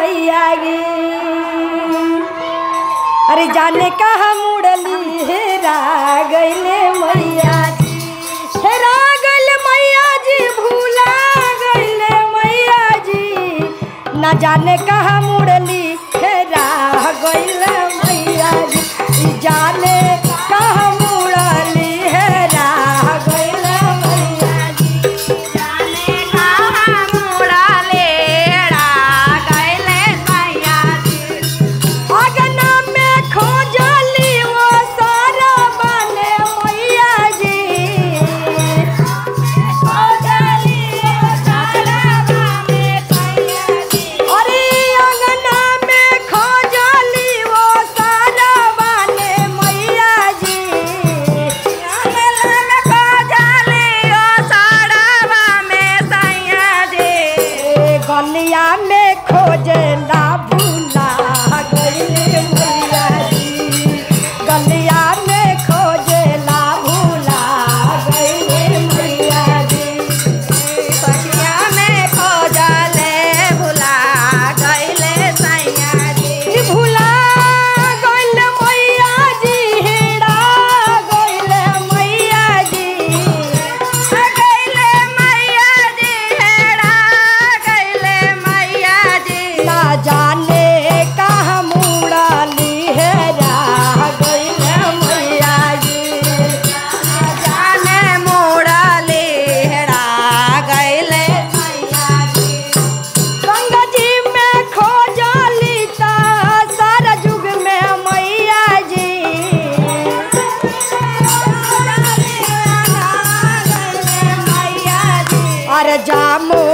मैया गे अरे जाने कहा मुड़ली हेरा गईले मैया जी हेरा गईले मैया जी भूला गईले मैया जी ना जाने कहा मुड़ली हेरा गईले मैया जी ई जाने कहा मुड़ली हेरा गईले मैया जी जाने कहाँ मुड़ले रा गइले मैया जी अगना में खोजली वो सारा बने मैया जी खोजली सारा बामे मैया जी अरे अंगना में खोजली वो सारा बने मैया जी अमला में खोजली ओ सारा बामे सैया जी ए गलिया में खोजला भूला गईले मैया जी गलिया में खोजला भूला गईले मैया जी सखिया में खोजले भुला गइले सैया जी ई भूला गइल मैया जी हेड़ा गइल मैया जी गइले मैया जी हेरा गइले मैया जी ना जाने कहाँ मुड़ाली हेरा गइल मैया जी जाने मुड़ले हेरा गइले मैया जी गंगा जी में खोजली ता सारा युग में मैया जी मैया जी अरे जामो